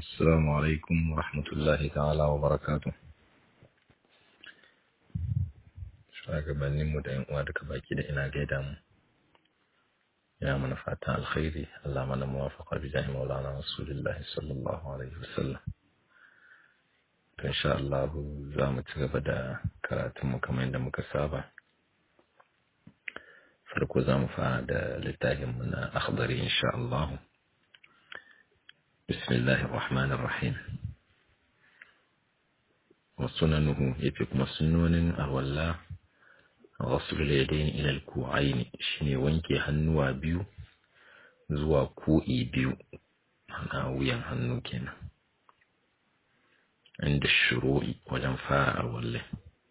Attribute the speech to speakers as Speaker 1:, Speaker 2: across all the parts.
Speaker 1: السلام عليكم ورحمة الله تعالى وبركاته shugabanninmu da yan uwa duka baki da ina gaida mu ya mana fatan alkhairi Allah mana muwafaqa bi jahi maulana rasulullah sallallahu alaihi wasallam to insha Allah za mu ci gaba da karatun mu kamar yadda muka saba farko za mu fara da littafin mu na akhdari insha Allah bismillahir rahmanir rahim wa sunanuhu yafi kuma sunnonin alwala غسل اليدين إلى الكوعين shine wanke hannuwa biyu zuwa ku'i biyu ana wuyan hannu kenan inda shuru'i wajen fara arwalle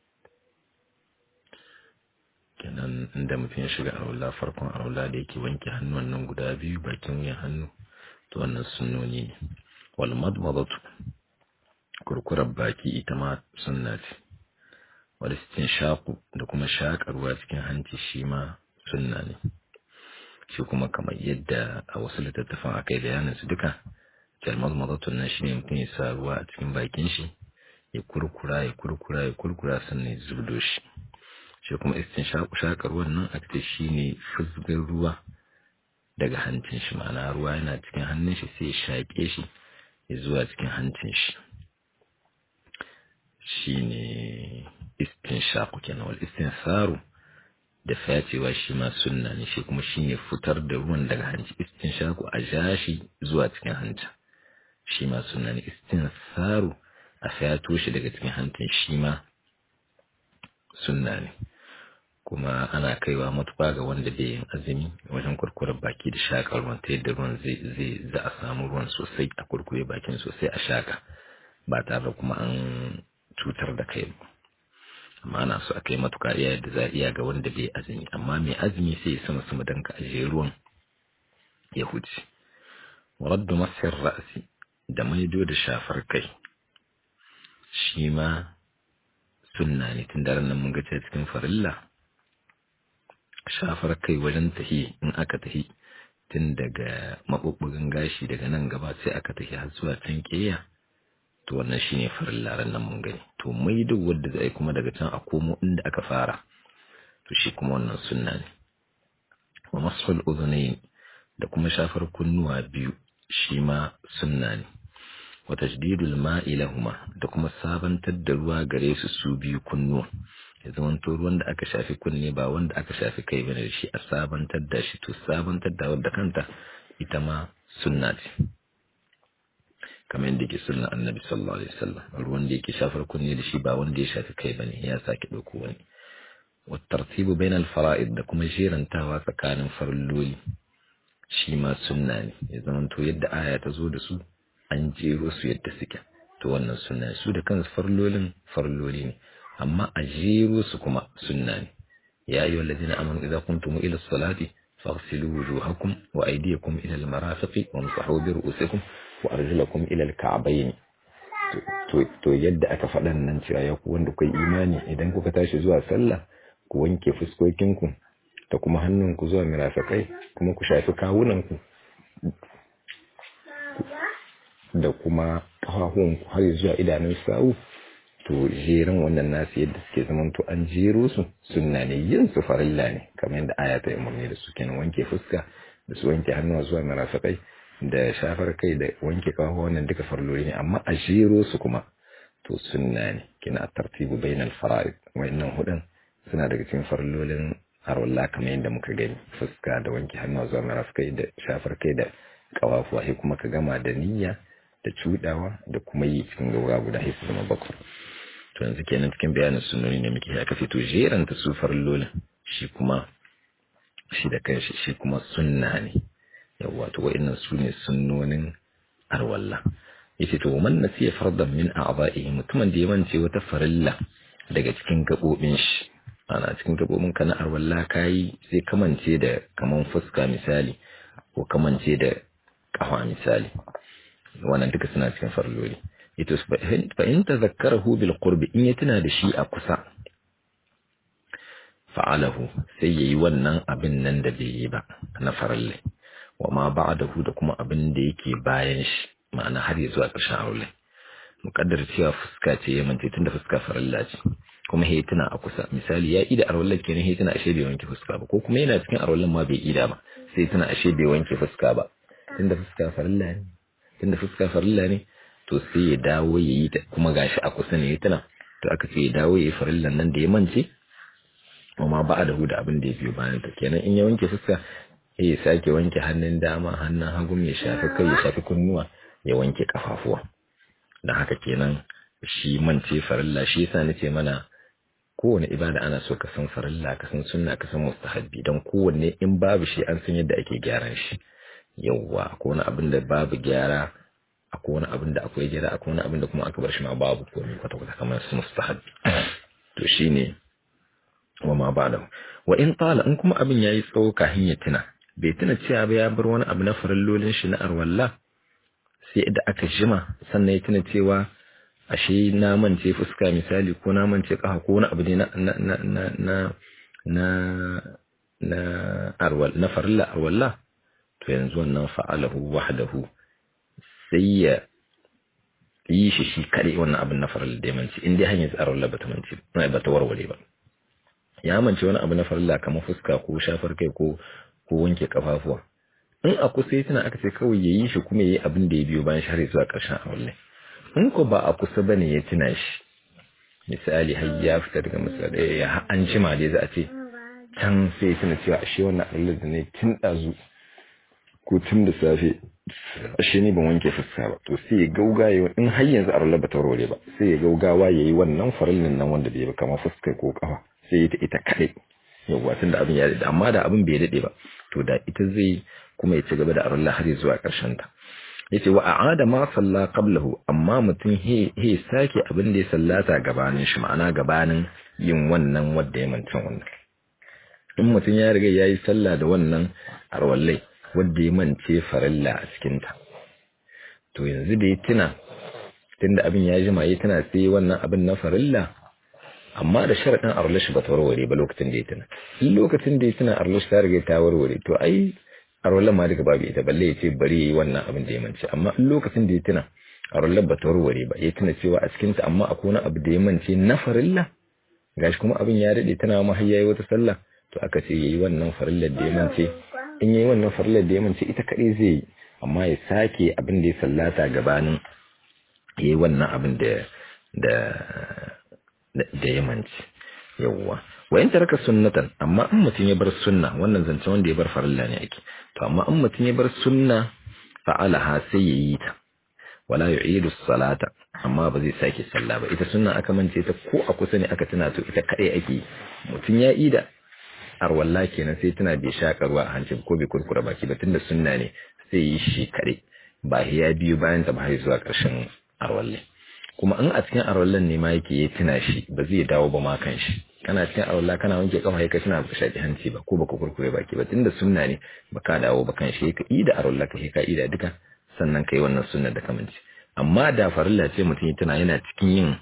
Speaker 1: kenan inda mutum ya shiga arwalla farkon arwalla da yake wanke hannuwan nan guda biyu bakin wuyan hannu to wannan sunnoni ne wal madmadatu kurkurar baki ita ma sunna ce walistin shaku da kuma shakarwa cikin hanci shi ma sunna ne shi kuma kamar yadda a wasu littattafan aka yi bayanin su duka jalmaz mazatun nan shi ne mutum ya sa ruwa a cikin bakin shi ya kurkura ya kurkura ya kurkura sannan ya zubdo shi shi kuma istin shaku shakarwan nan aka shi ne fuzgar ruwa daga hancin shi ma'ana ruwa yana cikin hannun shi sai ya shaƙe shi ya zuwa cikin hancin shi shine istinshaku kenan wal istinsaru da facewa shi ma sunna ne shi kuma shine fitar da ruwan daga hanci istinshaku a jashi zuwa cikin hanci shi ma sunna ne istinsaru a fato shi daga cikin hancin shi ma sunna ne kuma ana kaiwa matuƙa ga wanda bai yin azumi wajen kurkurar baki da shaƙar ruwan ta yadda ruwan zai za a samu ruwan sosai a kurkure bakin sosai a shaƙa ba tare da kuma an cutar da kai ba amma ana so a kai matuƙa iya yadda za a iya ga wanda bai azumi amma mai azumi sai ya sama sama don ka ajiye ruwan ya huce waraddu masir ra'asi da maido da shafar kai shi ma sunna ne tun daren nan mun ga cikin farilla shafar kai wajen tahi in aka tahi tun daga maɓuɓɓugan gashi daga nan gaba sai aka tahi har zuwa can ƙeya to wannan shine farin laran nan mun gani to mai duk wanda zai kuma daga can a komo inda aka fara to shi kuma wannan sunna ne wa masfal udhunayn da kuma shafar kunnuwa biyu shi ma sunna ne wa tajdidul ma'i lahuma da kuma sabantar da ruwa gare su su biyu kunnuwa ya zama to ruwan da aka shafi kunne ba wanda aka shafi kai bane da shi a sabantar da shi to sabantar da wadda kanta ita ma sunna ce kamar yadda ke sunna annabi sallallahu alaihi wasallam ruwan da yake shafar kunne da shi ba wanda ya shafi kai bane ya sake dauko wani wa tartibu bain al fara'id da kuma jerantawa tsakanin farilloli shi ma sunna ne ya zama to yadda aya ta zo da su an jero su yadda suke to wannan sunna su da kansu farillolin farilloli ne amma a jero su kuma sunna ne ya ayyuhal ladina amanu idza kuntum ila as-salati faghsilu wujuhakum wa aydiyakum ila al-marafiqi wamsahu bi ru'usikum wa arjulakum ila al-ka'bayn to to yadda aka faɗan nan cewa ya ku wanda kai imani idan kuka tashi zuwa sallah ku wanke fuskokinku da kuma hannunku zuwa mirafiqai kuma ku shafi kawunanku da kuma ƙafafunku har zuwa idanun sawu to jerin wannan nasu yadda suke zaman to an jero su sunna ne yin su farilla ne kamar yadda aya ta umarni da su kenan wanke fuska da su wanke hannuwa zuwa mirafiqai da shafar kai da wanke kawo wannan duka farloli ne amma a jero su kuma to sunna ne kina tartibu bainal fara'id wayannan hudun suna daga cikin farlolin arwalla kamar yadda muka gani fuska da wanke hannuwa zuwa marafikai da shafar kai da kawafuwa sai kuma ka gama da niyya da cudawa da kuma yi cikin gaura guda sai zama bakwai to yanzu kenan cikin bayanin sunnoni ne muke haka fito jeranta su farlolin shi kuma shi da kanshi shi kuma sunna ne yawwa to wa'annan su ne sunnonin arwalla yace to man nasiya fardan min a'dha'ihi mutumin da ya mance wata farilla daga cikin gabobin shi ana cikin gabobin ka na arwalla kai sai kamance da kaman fuska misali ko kamance da kafa misali wannan duka suna cikin farloli ito fa in tazakkarahu bil qurbi in ya tuna da shi a kusa fa'alahu sai yayi wannan abin nan da bai yi ba na faralle wa ma ba'dahu da kuma abin da yake bayan shi ma'ana har ya zuwa ƙarshen aure muƙaddar cewa fuska ce ya mance tunda fuska farilla ce kuma he tuna a kusa misali ya ida arwallar kenan he tuna ashe bai wanke fuska ba ko kuma yana cikin arwallar ma bai ida ba sai tuna ashe bai wanke fuska ba tunda fuska farilla ne tunda fuska farilla ne to sai ya dawo ya yi ta kuma gashi a kusa ne ya tuna to aka ce ya dawo ya yi farillan nan da ya mance amma ba a da huda abin da ya biyo bayan ta kenan in ya wanke fuska ya sake wanke hannun dama hannun hagu ya shafi kai ya shafi kunnuwa ya wanke kafafuwa dan haka kenan shi mance farilla shi yasa nace mana kowane ibada ana so ka san farilla ka san sunna ka san mustahabbi dan kowanne in babu shi an san yadda ake gyaran shi yawwa akwai wani abin da babu gyara akwai wani abin da akwai gyara akwai wani abin da kuma aka bar shi ma babu komai kwata kwata kamar su mustahabbi to shine wa ma ba'da wa in tala in kuma abin yayi tsawo kafin ya tuna bai tuna cewa ba ya bar wani abu na farallolin shi na arwalla sai da aka jima sannan ya tuna cewa ashe na mance fuska misali ko na mance kafa ko wani abu ne na na na na na na na arwal na farilla arwalla to yanzu wannan fa'alahu wahdahu sai ya yi shi shi kare wannan abin na farilla da ya mance in dai hanyar arwalla bata mance ba ta warware ba ya mance wani abu na farilla kamar fuska ko shafar kai ko ko wanke kafafuwa in a kusa ya tana aka ce kawai ya yi shi kuma ya yi abin da ya biyo bayan shari zuwa ƙarshen aure in ko ba a kusa bane ya tuna shi misali har ya fita daga misali ya an jima dai za a ce can sai ya tuna cewa ashe wannan Allah da ne tun ɗazu ko tun da safe ashe ni ban wanke fuska ba to sai ya gauga ya in har yanzu a ba ta rore ba sai ya gaugawa ya yi wannan farillin nan wanda bai ba kamar fuska ko kafa sai ya ta ita kaɗai yawwa tun da abin ya daɗe amma da abin bai daɗe ba to da ita zai kuma ya ci gaba da arullah har zuwa ƙarshen ta yace wa a'ada ma salla qablahu amma mutum he he sake abin da ya sallata gabanin shi ma'ana gabanin yin wannan wanda ya manta wannan in mutum ya riga yayi sallah da wannan arwallai wanda ya mance farilla a cikin ta to yanzu da ya tuna tunda abin ya jima ya tuna sai wannan abin na farilla amma da sharaɗin arlashi ba ta warware ba lokacin da ya tuna in lokacin da ya tuna arlashi ta riga ta warware to ai arwallan ma duka babu ita balle ya ce bari yi wannan abin da ya mance amma in lokacin da ya tuna arwallan ba ta warware ba ya tuna cewa a cikin ta amma akwai wani abu da ya mance na farilla gashi kuma abin ya daɗe tana ma har yayi wata sallah to aka ce yayi wannan farillar da ya mance in yayi wannan farillar da ya mance ita kaɗai zai yi amma ya sake abin da ya sallata gabanin yayi wannan abin da da da yamanci yawwa wa in taraka sunnatan amma in mutun ya bar sunna wannan zance wanda ya bar farilla ne ake to amma in mutun ya bar sunna fa'alaha sai yayi ta wala yu'idu salata amma ba zai sake sallah ba ita sunna aka mance ta ko a kusa ne aka tuna to ita kadai ake mutun ya ida arwalla kenan sai tana bai shaka ruwa a hancin ko bai kurkura baki ba tunda sunna ne sai yi shi kadai ba ya biyu bayan ta ba har zuwa karshen arwalle kuma in a cikin arwallan ne ma yake ya tuna shi ba zai dawo ba ma kan shi kana cikin arwalla kana wanke kafa kai tana ba shaki hanci ba ko baka kurkure baki ba tunda sunna ne baka dawo ba kan shi ka ida arwalla ka ka ida duka sannan kai wannan sunnar da kamanci amma da farilla ce mutum ya tuna yana cikin yin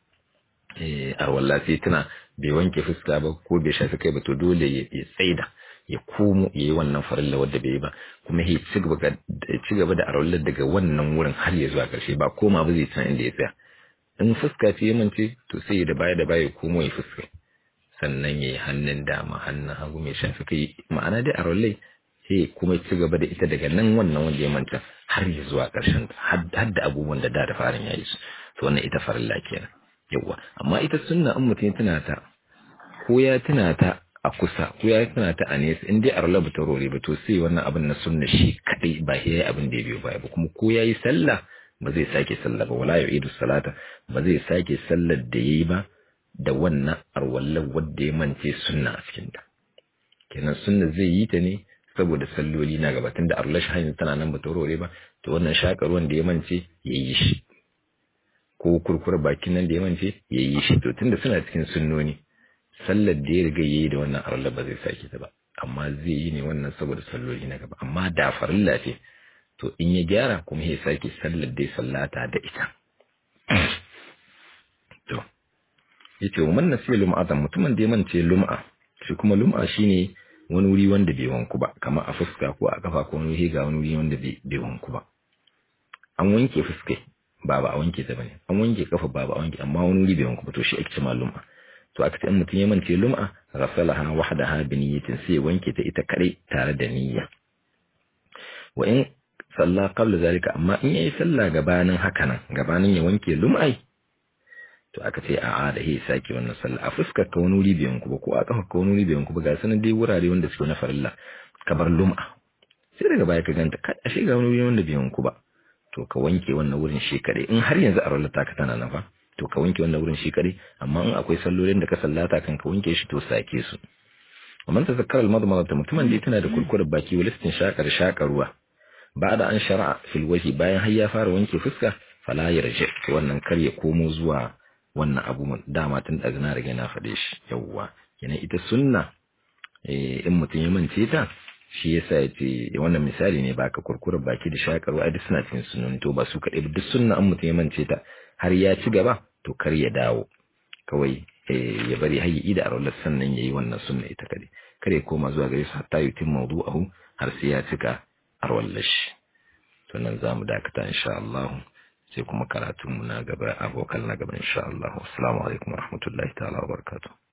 Speaker 1: eh arwalla sai tuna bai wanke fuska ba ko bai shafi kai ba to dole ya tsaida ya komo ya yi wannan farilla wadda bai yi ba kuma ya ci gaba da arwallar daga wannan wurin har ya zuwa ƙarshe ba koma ba zai san inda ya tsaya in fuska ce mance to sai da baya da baya komo ya fuska sannan ya yi hannun dama hannun hagu mai shafi kai ma'ana dai arwallai sai kuma ci gaba da ita daga nan wannan wanda ya manta har ya zuwa ƙarshen har da abubuwan da da da farin ya yi su to wannan ita farilla kenan yawa amma ita sunna in mutum tana ta ko ya tuna ta a kusa ko ya tana ta a nesa in dai arla ba ta rore ba to sai wannan abin na sunna shi kadai ba yayi abin da ya biyo baya ba kuma ko yayi sallah ba zai sake sallah ba wala yu'idu salata ba zai sake sallar da yayi ba da wannan arwallar wadda ya mance sunna a cikin ta kenan sunna zai yi ta ne saboda salloli na gaba tunda arla shi hanyar tana nan ba ta rore ba to wannan shakar wanda ya mance yayi shi ko kurkura bakin nan da ya mance yayi shi to tunda suna cikin sunnoni sallar da ya riga yayi da wannan arla ba zai sake ta ba amma zai yi ne wannan saboda salloli na gaba amma da farilla ce to in ya gyara kuma ya sake sallar da ya sallata da ita to yace wa man nasiya lum'atan mutumin da ya mance lum'a shi kuma lum'a shine wani wuri wanda bai wanku ba kamar a fuska ko a kafa ko wani wuri ga wani wuri wanda bai wanku ba an wanke fuskai ba ba a wanke ta bane an wanke kafa ba ba a wanke amma wani wuri bai wanke ba to shi ake cewa lum'a to aka ce in mutum ya mance lum'a ghasalaha wahdaha bi niyyatin sai ya wanke ta ita kadai tare da niyya wa in salla qabla zalika amma in yayi sallah gabanin haka nan gabanin ya wanke lum'ai to aka ce a'a da ya sake wannan sallah a fuskar ka wani wuri bai wanku ba ko a kafa ka wani wuri bai wanku ba ga sanan dai wurare wanda suke na farilla kamar lum'a sai daga baya ka ganta kai ashe ga wani wuri wanda bai wanku ba to ka wanke wannan wurin shi kadai in har yanzu a rallata ka tana nan fa to ka wanke wannan wurin shi kadai amma in akwai sallolin da ka sallata kan ka wanke shi to sake su ومن تذكر المضمضة mutumin da tana da kurkurar baki walistin shakar shakarwa ba'da an shara'a fil wajhi bayan har ya fara wanke fuska fala yarji wannan kar ya komo zuwa wannan abu dama tun daga na riga na faɗe shi yawwa kenan ita sunna in mutum ya mance ta shi yasa ya ce wannan misali ne baka kurkurar baki da shakarwa ai duk suna cikin sunnoni to ba su kaɗai ba duk sunna an mutum ya mance ta har ya ci gaba to kar ya dawo kawai ya bari har ya ida a rawar sannan ya yi wannan sunna ita kaɗai kar ya koma zuwa gare su hatta yutim mawdu'ahu har sai ya cika a rawar shi to nan za mu dakata insha Allah sai kuma karatunmu na gaba abokan na gaba insha Allah assalamu alaikum warahmatullahi ta'ala wabarakatuh